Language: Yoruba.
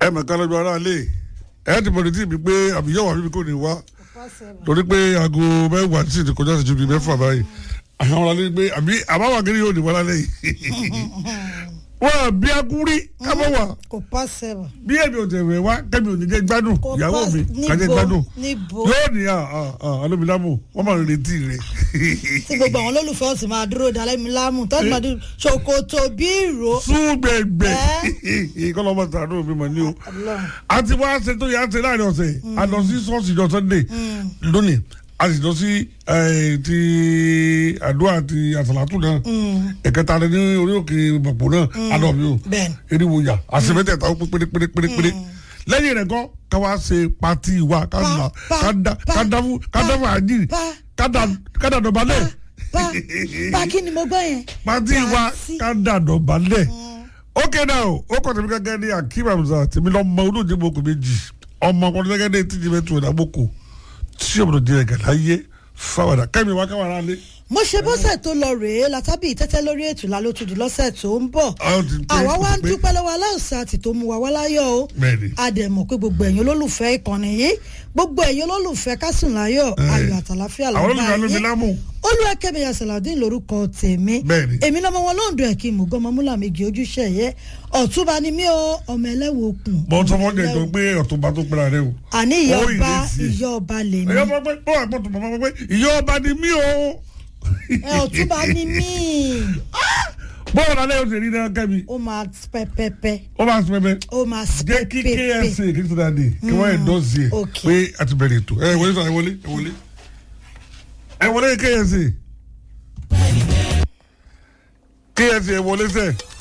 ẹ mọ̀ ká lọ́jọ́ ara lè ẹ ti bọ̀dé tí mi pé àbíyẹ̀wò àbíbi kò ní wá torí pé aago mẹ́wàá sì ti kọjá sí ju bíi mẹ́fà báyìí àwọn ọ̀rọ̀ alẹ́ pé àbí àbáwá kiri yóò ní wá lálẹ́ yìí wọ́n bí akúrí kábọ̀ wá kò pọ́sẹ̀bù. bí èmi ò tẹ̀wé wá kẹ́mi ò ní jẹ́ gbádùn Kò ìyàwó pọ́s- mi níbo? kájẹ́ gbádùn Níbo? yóò ní alómilámù wọ́n máa ń retí rẹ̀ tí gbogbo àwọn olólùfẹ́ ọ̀sìn máa dúró dalẹ́ mi láàmú tọ́jú máa dúró ṣòkòtò bí ìró. súgbẹ̀gbẹ̀ kọ́lọ́mọ sàánú mi mọ̀ ní o Ọlọ́run. a ti wá ṣe tó yà á ṣe láàrin ọ̀sẹ̀ a lọ sí ṣọ́ọ̀ṣì jọ sunday lónìí a sì lọ sí eh, ti àdúrà ti àsàlátù náà ẹ̀kẹta rẹ ní orí òkè bàpò náà a lọ mi o Bẹ́ẹ̀ni. eriwo yà àṣemẹ́tẹ̀ẹ̀ta ó pé pérépérépéré lẹ́yìn rẹ̀ kọ́ ká wá ṣe pati wa ká là pa, ká dá pa, ká dá fún ká dá fún àjírí pa, ká dá ká dá dọ̀bálẹ̀ bá bá kí ni mo gbọ́ yẹn. pati wa Yàtí. ká dá dọ̀bálẹ̀ ókè náà o ó kọ́ tèmi gẹ́gẹ́ ní akeem hamza tèmi lọ́ mọ olóòjì mọ́kò méjì ọmọ ọkùnrin gẹ́gẹ́ ní tíjì mẹ́tò ìdámọ́kò tí ọmọdé di ẹ̀gẹ̀ láyé fáwọ̀dà kẹ́mi wá káwàrà lé. mo ṣe bọ́sẹ̀ tó lọ rèé látàbí tẹ́tẹ́ lórí ètò la ló tún di lọ́sẹ̀ tó ń bọ̀ Ó ti pé, àwa ó wá ti ń pé. dúpẹ́ lọ́wọ́ aláùsá àti tó mú wa wá láyọ̀ o Bẹ́ẹ̀ni. a dẹ̀ mọ̀ pé gbogbo ẹ̀yin olólùfẹ́ ìkànnì yìí gbogbo ẹ̀yin olólùfẹ́ kásùn láyọ̀ ayọ̀ àtàláfíà àwọn lọ́gbà olùkọ́ ló fi lámù. olùwàkẹ́mi yasaladin lórúkọ tèmi Bẹ́ẹ̀ni. èmi lọ́mọ wọn lóńdó ẹ̀kí mùgọ́mọ múlà méjì ojúṣe ẹ̀yẹ ọ̀túnba ni mí o ọmọ ẹlẹ́wọ̀ okùn bọ́ sọ fún ọjà ìjọ pé ọ̀túnba tó pera rẹ o. àní ìyá Ó ọba ìrètí ẹ̀. ìyá ọba lèmi ìyá ọba pé ó wà pọ̀ tó bàbá pé ìyá ọba ni mí o. ẹ ọ̀túnba ni mí bọ́ọ̀lù alẹ́ yóò ṣe rí náà kẹ́mi ó máa pẹ́pẹ́pẹ́ ó máa sọ pẹ́pẹ́ ó máa jẹ́ kí pẹ́pẹ́pẹ́ ksa kí tó dáadé kí wọ́n ẹ̀ dọ́sí ẹ̀ ok. pé a ti bẹ̀rẹ̀ ètò ẹ wọlé sọ ẹ wọlé ẹ wọlé ẹ wọlé ksa ksa ẹ wọlé sẹ